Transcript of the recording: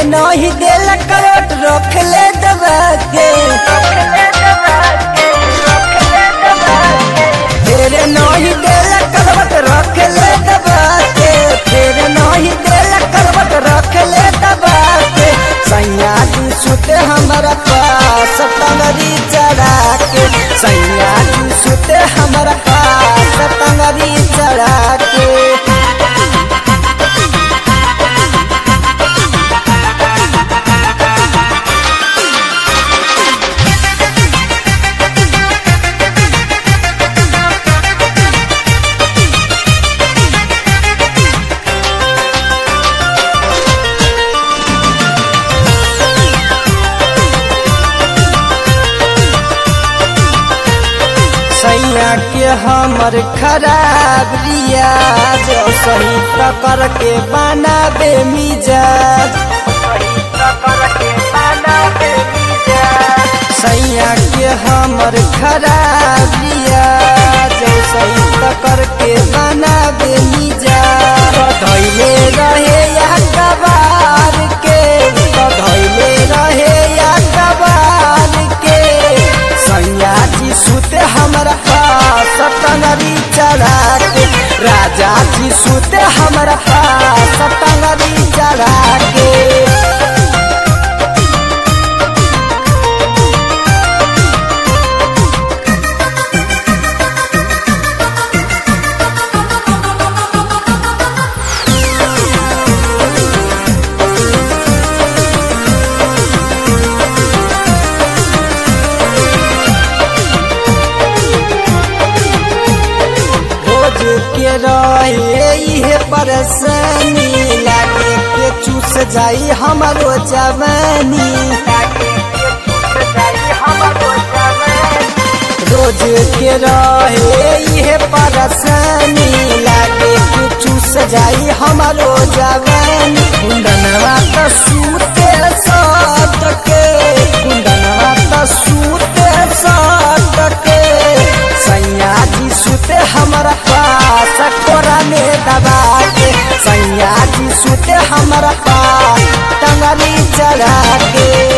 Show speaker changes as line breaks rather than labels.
नहीं देला करवट रख ले दबा के तेरे नहीं देला करवट रख ले दबा के तेरे नहीं देला करवट रख ले दबा के सैया जी सुते हमारा पास टंगरी चढ़ा के सैया जी सुते हमारा पास टंगरी चढ़ा के सैया के हमर खराब रियाज सही टकर के बनाबे मिजाज सैया के हमर खराब रियाज सही टकर के बनाबे मिजाज धैले रहे या कबार के धैले रहे या कबार के सैया जी सुते हमारा पास टंगरी चढ़ा के राजा जी सुते हमारा पास टंगरी चढ़ा के रोज के रहे इहे परेशानी लागे के चूस जाई हमारो जवानी रोज के रहे इहे परेशानी लागे के चूस जाई हमारो जवानी कुंदनवा त सूते सात के कुंदनवा त सूते सात के सैया जी सुते हमारा पास कोरा में दबा के सैया जी सुते हमारा पास टंगली चढ़ा के